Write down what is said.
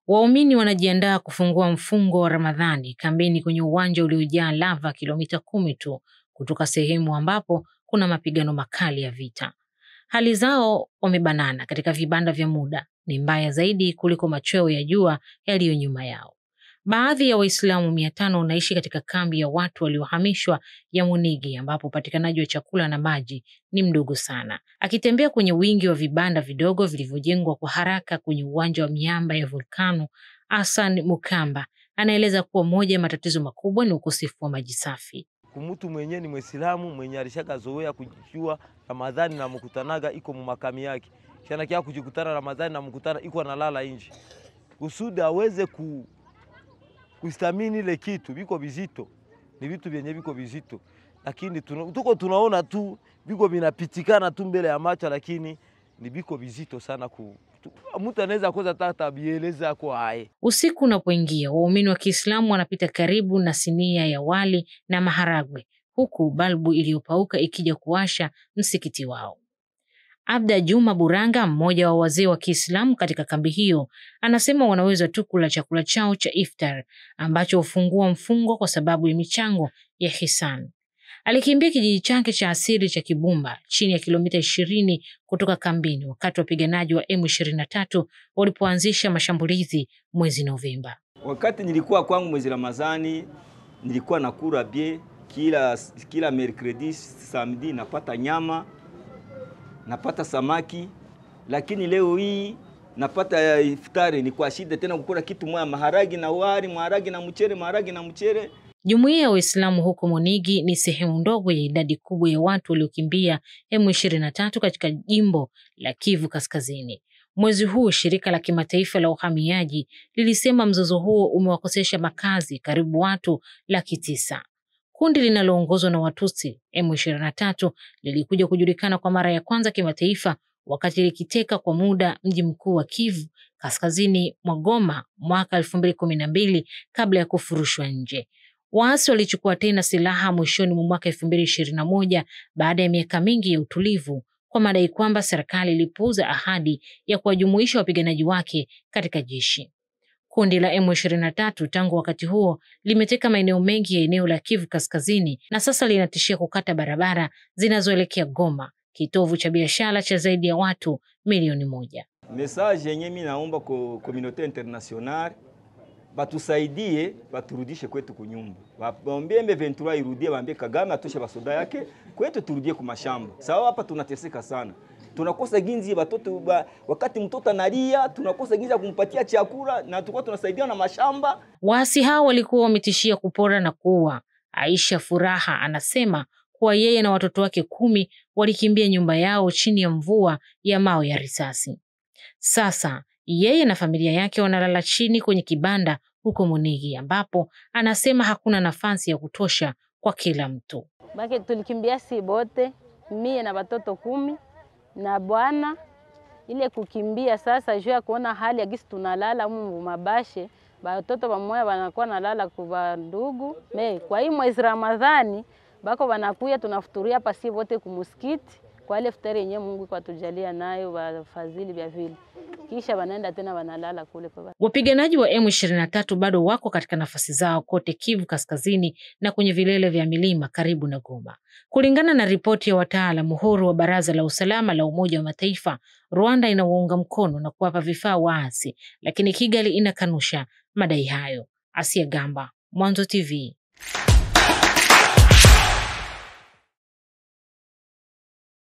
Waumini wanajiandaa kufungua mfungo wa Ramadhani kambini kwenye uwanja uliojaa lava kilomita kumi tu kutoka sehemu ambapo kuna mapigano makali ya vita. Hali zao wamebanana katika vibanda vya muda ni mbaya zaidi kuliko machweo ya jua yaliyo nyuma yao. Baadhi ya Waislamu mia tano wanaishi katika kambi ya watu waliohamishwa ya Munigi ambapo upatikanaji wa chakula na maji ni mdogo sana. Akitembea kwenye wingi wa vibanda vidogo vilivyojengwa kwa haraka kwenye uwanja wa miamba ya volkano, Hassan Mukamba anaeleza kuwa moja ya matatizo makubwa ni ukosefu wa maji safi. Kumutu mwenye ni Mwisilamu mwenye alishaka zoea kujua Ramadhani na mkutanaga iko mumakami yake shanakia kujikutana Ramadhani na mkutana iko analala nje kusudi aweze ku kustamini ile kitu biko bizito, ni vitu vyenye biko bizito, lakini tuna, tuko tunaona tu biko vinapitikana tu mbele ya macho, lakini ni biko bizito sana ku mtu anaweza koza tata bieleza kwa haye. Usiku unapoingia, waumini wa Kiislamu wanapita karibu na sinia ya wali na maharagwe, huku balbu iliyopauka ikija kuwasha msikiti wao. Abda Juma Buranga, mmoja wa wazee wa Kiislamu katika kambi hiyo, anasema wanaweza tu kula chakula chao cha iftar ambacho hufungua mfungo kwa sababu ya michango ya hisan. Alikimbia kijiji chake cha asili cha Kibumba chini ya kilomita ishirini kutoka kambini wakati wapiganaji wa M23 walipoanzisha mashambulizi mwezi Novemba. Wakati nilikuwa kwangu mwezi Ramadhani, nilikuwa nakula bie kila, kila mercredi samedi napata nyama napata samaki, lakini leo hii napata iftari ni kwa shida tena kukula kitu moja, maharagi na wali, maharagi na mchere, maharagi na mchere. Jumuiya ya Waislamu huko Monigi ni sehemu ndogo ya idadi kubwa ya watu waliokimbia M23 katika jimbo la Kivu Kaskazini. Mwezi huu shirika la kimataifa la uhamiaji lilisema mzozo huo umewakosesha makazi karibu watu laki tisa. Kundi linaloongozwa na Watusi M23 lilikuja kujulikana kwa mara ya kwanza kimataifa wakati likiteka kwa muda mji mkuu wa Kivu kaskazini mwa Goma mwaka elfu mbili kumi na mbili kabla ya kufurushwa nje. Waasi walichukua tena silaha mwishoni mwa mwaka elfu mbili ishirini na moja baada ya miaka mingi ya utulivu kwa madai kwamba serikali ilipuuza ahadi ya kuwajumuisha wapiganaji wake katika jeshi. Kundi la M23 tangu wakati huo limeteka maeneo mengi ya eneo la Kivu Kaskazini na sasa linatishia kukata barabara zinazoelekea Goma, kitovu cha biashara cha zaidi ya watu milioni moja. Message yenye mimi naomba kwa community international batusaidie, baturudishe kwetu kunyumba, baambie M23 irudie, baambie Kagame atoshe basoda yake kwetu, turudie kumashamba. Sawa, hapa tunateseka sana tunakosa ginzi batoto ba, wakati mtoto analia tunakosa ginzi ya kumpatia chakula na tulikuwa tunasaidia na mashamba. Waasi hao walikuwa wametishia kupora na kuua. Aisha Furaha anasema kuwa yeye na watoto wake kumi walikimbia nyumba yao chini ya mvua ya mawe ya risasi. Sasa yeye na familia yake wanalala chini kwenye kibanda huko Munigi, ambapo anasema hakuna nafasi ya kutosha kwa kila mtu. Bake tulikimbia si bote, mie na watoto kumi na bwana ile kukimbia sasa, juu ya kuona hali ya gisi tunalala mu mabashe, batoto bamoya banakuwa nalala kwa ndugu me. Kwa hii mwezi Ramadhani bako banakuya tunafuturia hapa si wote kumusikiti kwa ile futari yenyewe Mungu kwa tujalia nayo wafadhili vya vile, kisha wanaenda tena wanalala kule kwa Wapiganaji wa M23 bado wako katika nafasi zao kote Kivu Kaskazini na kwenye vilele vya milima karibu na Goma. Kulingana na ripoti ya wataalamu huru wa Baraza la Usalama la Umoja wa Mataifa, Rwanda inawaunga mkono na kuwapa vifaa waasi, lakini Kigali inakanusha madai hayo. Asia Gamba, Mwanzo TV.